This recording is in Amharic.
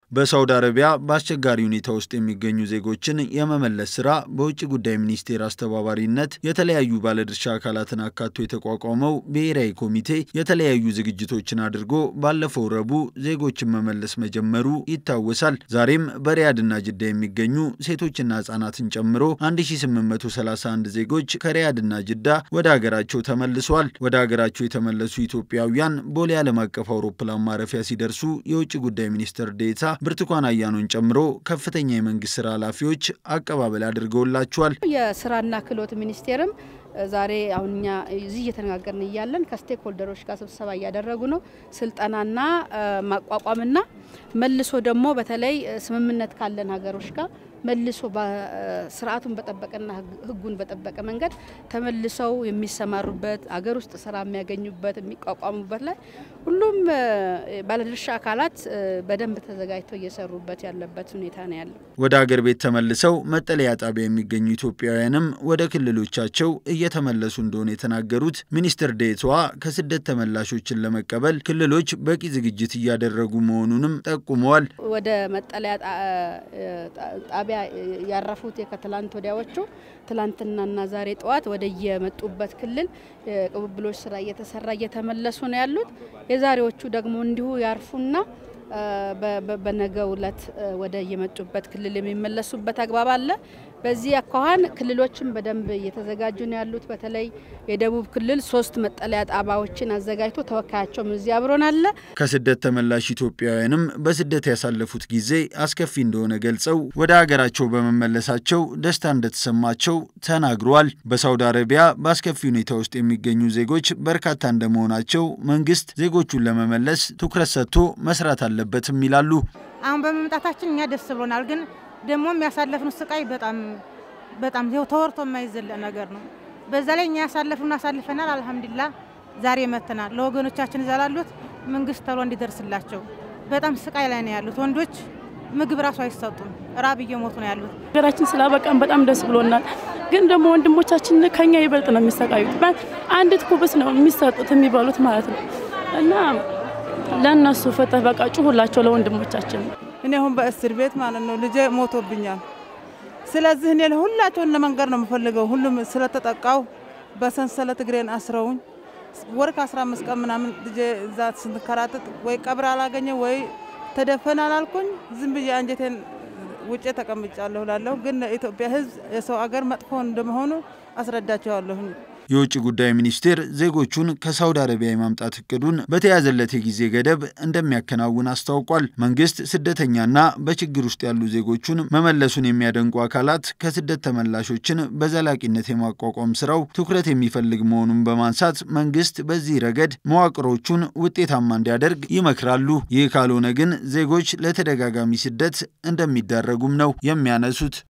በሳውዲ አረቢያ በአስቸጋሪ ሁኔታ ውስጥ የሚገኙ ዜጎችን የመመለስ ስራ በውጭ ጉዳይ ሚኒስቴር አስተባባሪነት የተለያዩ ባለድርሻ አካላትን አካቶ የተቋቋመው ብሔራዊ ኮሚቴ የተለያዩ ዝግጅቶችን አድርጎ ባለፈው ረቡዕ ዜጎችን መመለስ መጀመሩ ይታወሳል። ዛሬም በሪያድና ጅዳ የሚገኙ ሴቶችና ህጻናትን ጨምሮ 1831 ዜጎች ከሪያድና ጅዳ ወደ ሀገራቸው ተመልሰዋል። ወደ ሀገራቸው የተመለሱ ኢትዮጵያውያን ቦሌ ዓለም አቀፍ አውሮፕላን ማረፊያ ሲደርሱ የውጭ ጉዳይ ሚኒስትር ዴኤታ ብርቱካን አያኖን ጨምሮ ከፍተኛ የመንግስት ስራ ኃላፊዎች አቀባበል አድርገውላቸዋል። የስራና ክህሎት ሚኒስቴርም ዛሬ አሁን እኛ እዚህ እየተነጋገርን እያለን ከስቴክ ሆልደሮች ጋር ስብሰባ እያደረጉ ነው። ስልጠናና ማቋቋምና መልሶ ደግሞ በተለይ ስምምነት ካለን ሀገሮች ጋር መልሶ ስርዓቱን በጠበቀና ሕጉን በጠበቀ መንገድ ተመልሰው የሚሰማሩበት አገር ውስጥ ስራ የሚያገኙበት የሚቋቋሙበት ላይ ሁሉም ባለድርሻ አካላት በደንብ ተዘጋጅተው እየሰሩበት ያለበት ሁኔታ ነው ያለው። ወደ አገር ቤት ተመልሰው መጠለያ ጣቢያ የሚገኙ ኢትዮጵያውያንም ወደ ክልሎቻቸው እየተመለሱ እንደሆነ የተናገሩት ሚኒስትር ዴኤታዋ ከስደት ተመላሾችን ለመቀበል ክልሎች በቂ ዝግጅት እያደረጉ መሆኑንም ጠቁመዋል። ወደ መጠለያ ጣቢያ ያረፉት ከትላንት ወዲያዎቹ ትላንትናና ዛሬ ጠዋት ወደ የመጡበት ክልል ቅብብሎች ስራ እየተሰራ እየተመለሱ ነው ያሉት። የዛሬዎቹ ደግሞ እንዲሁ ያርፉና በነገው ዕለት ወደ የመጡበት ክልል የሚመለሱበት አግባብ አለ። በዚህ አኳኋን ክልሎችም በደንብ እየተዘጋጁ ነው ያሉት። በተለይ የደቡብ ክልል ሶስት መጠለያ ጣቢያዎችን አዘጋጅቶ ተወካያቸውም እዚህ አብሮን አለ። ከስደት ተመላሽ ኢትዮጵያውያንም በስደት ያሳለፉት ጊዜ አስከፊ እንደሆነ ገልጸው ወደ ሀገራቸው በመመለሳቸው ደስታ እንደተሰማቸው ተናግረዋል። በሳውዲ አረቢያ በአስከፊ ሁኔታ ውስጥ የሚገኙ ዜጎች በርካታ እንደመሆናቸው መንግስት ዜጎቹን ለመመለስ ትኩረት ሰጥቶ መስራት አለበትም ይላሉ። አሁን በመምጣታችን እኛ ደስ ብሎናል ግን ደግሞ የሚያሳለፍነው ስቃይ በጣም በጣም ተወርቶ የማይዘለቅ ነገር ነው። በዛ ላይ እኛ ያሳለፍነው አሳልፈናል። አልሐምዱሊላ ዛሬ መተናል። ለወገኖቻችን እዛ ላሉት መንግስት ተሎ እንዲደርስላቸው በጣም ስቃይ ላይ ነው ያሉት። ወንዶች ምግብ ራሱ አይሰጡም፣ ራብ እየሞቱ ነው ያሉት። ሀገራችን ስላበቃን በጣም ደስ ብሎናል። ግን ደግሞ ወንድሞቻችን ከኛ ይበልጥ ነው የሚሰቃዩት። አንዲት ኩብስ ነው የሚሰጡት የሚበሉት ማለት ነው እና ለእነሱ ፍትህ በቃ ጩሁላቸው ለወንድሞቻችን እኔ አሁን በእስር ቤት ማለት ነው ልጄ ሞቶብኛል። ስለዚህ እኔ ሁላቸውን ለመንገር ነው የምፈልገው። ሁሉም ስለተጠቃው በሰንሰለት እግሬን አስረውኝ ወር ከአስራ አምስት ቀን ምናምን ልጄ እዛ ስንከራተት ወይ ቀብር አላገኘ ወይ ተደፈን አላልኩኝ። ዝም ብዬ አንጀቴን ውጭ ተቀምጫለሁ ላለሁ ግን ለኢትዮጵያ ሕዝብ የሰው አገር መጥፎ እንደመሆኑ አስረዳቸዋለሁኝ። የውጭ ጉዳይ ሚኒስቴር ዜጎቹን ከሳውዲ አረቢያ የማምጣት እቅዱን በተያዘለት የጊዜ ገደብ እንደሚያከናውን አስታውቋል። መንግስት ስደተኛና በችግር ውስጥ ያሉ ዜጎቹን መመለሱን የሚያደንቁ አካላት ከስደት ተመላሾችን በዘላቂነት የማቋቋም ስራው ትኩረት የሚፈልግ መሆኑን በማንሳት መንግስት በዚህ ረገድ መዋቅሮቹን ውጤታማ እንዲያደርግ ይመክራሉ። ይህ ካልሆነ ግን ዜጎች ለተደጋጋሚ ስደት እንደሚዳረጉም ነው የሚያነሱት።